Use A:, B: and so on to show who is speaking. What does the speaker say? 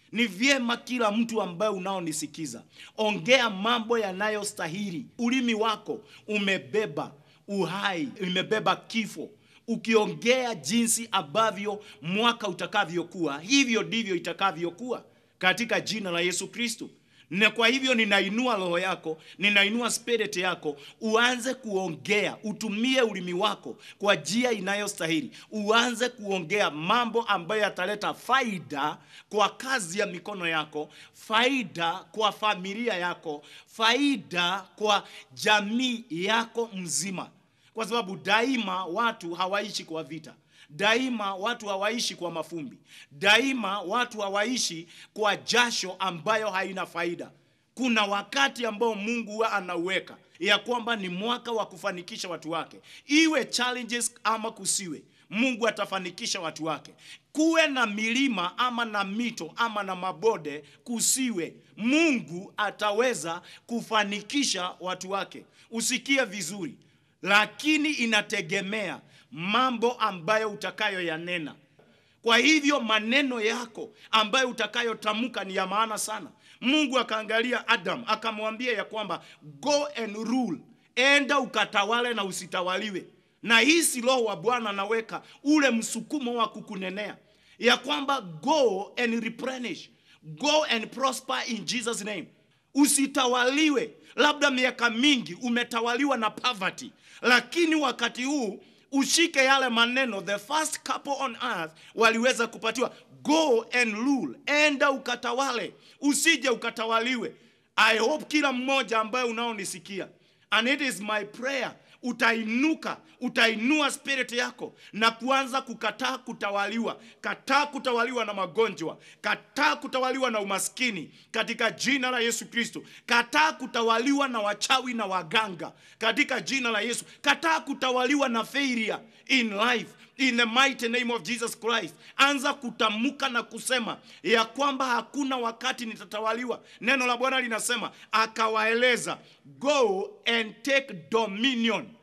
A: Ni vyema kila mtu ambaye unaonisikiza, ongea mambo yanayostahili. Ulimi wako umebeba uhai, umebeba kifo. Ukiongea jinsi ambavyo mwaka utakavyokuwa, hivyo ndivyo itakavyokuwa katika jina la Yesu Kristo. Na kwa hivyo ninainua roho yako, ninainua spirit yako, uanze kuongea, utumie ulimi wako kwa njia inayostahili. Uanze kuongea mambo ambayo yataleta faida kwa kazi ya mikono yako, faida kwa familia yako, faida kwa jamii yako mzima, kwa sababu daima watu hawaishi kwa vita. Daima watu hawaishi kwa mafumbi. Daima watu hawaishi kwa jasho ambayo haina faida. Kuna wakati ambao Mungu huwa anauweka ya kwamba ni mwaka wa kufanikisha watu wake, iwe challenges ama kusiwe, Mungu atafanikisha watu wake. Kuwe na milima ama na mito ama na mabode, kusiwe, Mungu ataweza kufanikisha watu wake. Usikie vizuri, lakini inategemea mambo ambayo utakayoyanena. Kwa hivyo maneno yako ambayo utakayotamka ni ya maana sana. Mungu akaangalia Adam akamwambia ya kwamba go and rule, enda ukatawale na usitawaliwe. Na hii si roho wa Bwana anaweka ule msukumo wa kukunenea ya kwamba go and replenish, go and prosper in Jesus name. Usitawaliwe. Labda miaka mingi umetawaliwa na poverty, lakini wakati huu ushike yale maneno the first couple on earth waliweza kupatiwa go and rule, enda ukatawale, usije ukatawaliwe. I hope kila mmoja ambaye unaonisikia, and it is my prayer, utainuka utainua spirit yako na kuanza kukataa kutawaliwa. Kataa kutawaliwa na magonjwa, kataa kutawaliwa na umaskini katika jina la Yesu Kristo. Kataa kutawaliwa na wachawi na waganga katika jina la Yesu. Kataa kutawaliwa na failure in life in the mighty name of Jesus Christ. Anza kutamka na kusema ya kwamba hakuna wakati nitatawaliwa. Neno la Bwana linasema akawaeleza, go and take dominion